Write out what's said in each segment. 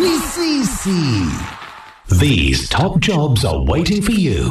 ni sisi. These top jobs are waiting for you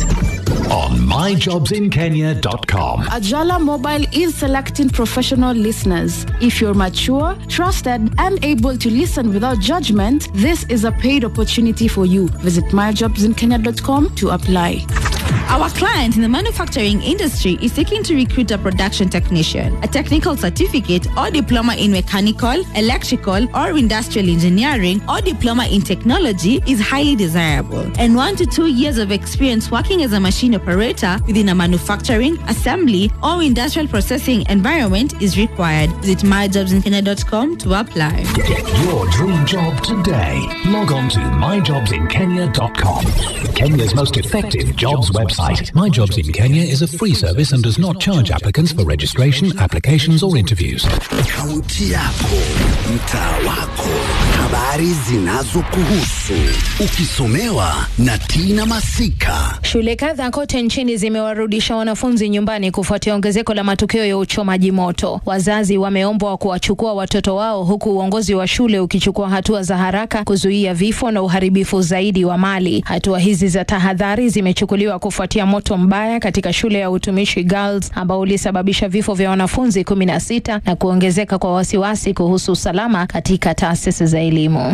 on myjobsinkenya.com. Ajala Mobile is selecting professional listeners. If you're mature, trusted, and able to listen without judgment, this is a paid opportunity for you. Visit myjobsinkenya.com to apply. Our client in the manufacturing industry is seeking to recruit a production technician. A technical certificate or diploma in mechanical, electrical, or industrial engineering or diploma in technology is highly desirable. And one to two years of experience working as a machine operator within a manufacturing, assembly, or industrial processing environment is required. Visit myjobsinkenya.com to apply. Get your dream job today. Log on to myjobsinkenya.com. Kenya's most effective jobs website. My Jobs in Kenya is a free service and does not charge applicants for registration, applications, or interviews. Kaunti yako, mtaa wako, habari zinazokuhusu, ukisomewa na Tina Masika. Shule kadhaa kote nchini zimewarudisha wanafunzi nyumbani kufuatia ongezeko la matukio ya uchomaji moto. Wazazi wameombwa kuwachukua watoto wao, huku uongozi wa shule ukichukua hatua za haraka kuzuia vifo na uharibifu zaidi wa mali. Hatua hizi za tahadhari zimechukuliwa kufuatia moto mbaya katika shule ya utumishi Girls ambao ulisababisha vifo vya wanafunzi kumi na sita na kuongezeka kwa wasiwasi kuhusu usalama katika taasisi za elimu.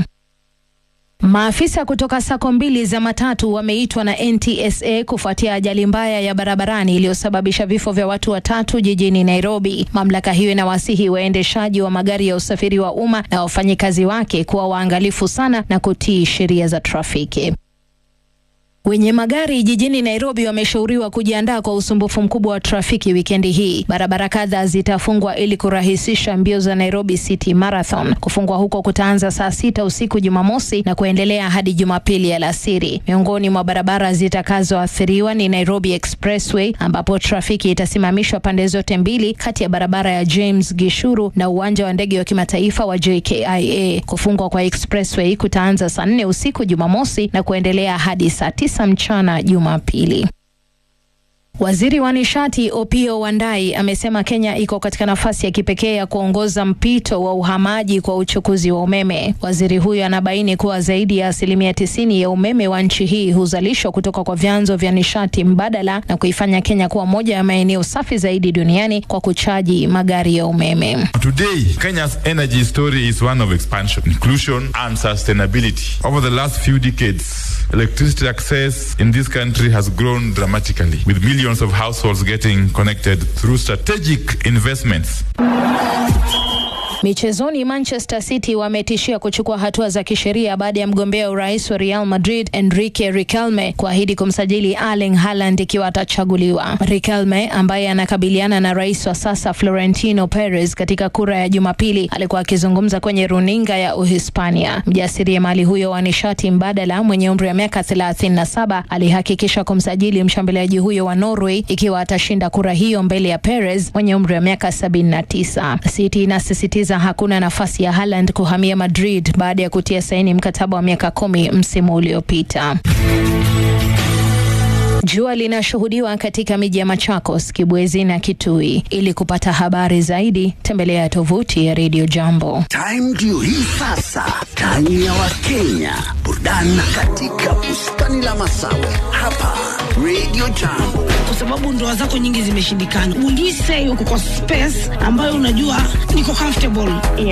Maafisa kutoka sako mbili za matatu wameitwa na NTSA kufuatia ajali mbaya ya barabarani iliyosababisha vifo vya watu watatu jijini Nairobi. Mamlaka hiyo inawasihi waendeshaji wa magari ya usafiri wa umma na wafanyikazi wake kuwa waangalifu sana na kutii sheria za trafiki. Wenye magari jijini Nairobi wameshauriwa kujiandaa kwa usumbufu mkubwa wa trafiki wikendi hii. Barabara kadhaa zitafungwa ili kurahisisha mbio za Nairobi City Marathon. Kufungwa huko kutaanza saa sita usiku Jumamosi na kuendelea hadi Jumapili alasiri. Miongoni mwa barabara zitakazoathiriwa ni Nairobi Expressway ambapo trafiki itasimamishwa pande zote mbili kati ya barabara ya James Gishuru na uwanja wa ndege wa kimataifa wa JKIA. Kufungwa kwa Expressway kutaanza saa nne usiku Jumamosi na kuendelea hadi saa tisa mchana Jumapili. Waziri wa nishati Opiyo Wandayi amesema Kenya iko katika nafasi ya kipekee ya kuongoza mpito wa uhamaji kwa uchukuzi wa umeme. Waziri huyo anabaini kuwa zaidi ya asilimia tisini ya umeme wa nchi hii huzalishwa kutoka kwa vyanzo vya nishati mbadala na kuifanya Kenya kuwa moja ya maeneo safi zaidi duniani kwa kuchaji magari ya umeme. Today, Kenya's energy story is one of expansion, inclusion, and sustainability. Over the last few decades, electricity access in this country has grown dramatically, with millions of households getting connected through strategic investments. Michezoni, Manchester City wametishia kuchukua hatua za kisheria baada ya mgombea urais wa Real Madrid Enrique Riquelme kuahidi kumsajili Erling Haaland ikiwa atachaguliwa. Riquelme ambaye anakabiliana na rais wa sasa Florentino Perez katika kura ya Jumapili alikuwa akizungumza kwenye runinga ya Uhispania. Mjasiriamali huyo wa nishati mbadala mwenye umri wa miaka 37 alihakikisha kumsajili mshambuliaji huyo wa Norway ikiwa atashinda kura hiyo mbele ya Perez mwenye umri wa miaka 79. City inasisitiza hakuna nafasi ya Haaland kuhamia Madrid baada ya kutia saini mkataba wa miaka kumi msimu uliopita. Jua linashuhudiwa katika miji ya Machakos, Kibwezi na Kitui. Ili kupata habari zaidi, tembelea tovuti ya Radio Jambo. Time ndio hii sasa, time ya Wakenya, burudani katika bustani la Masawe hapa Radio Jambo. kwa sababu ndoa zako nyingi zimeshindikana. Will you say uko kwa space ambayo unajua niko comfortable?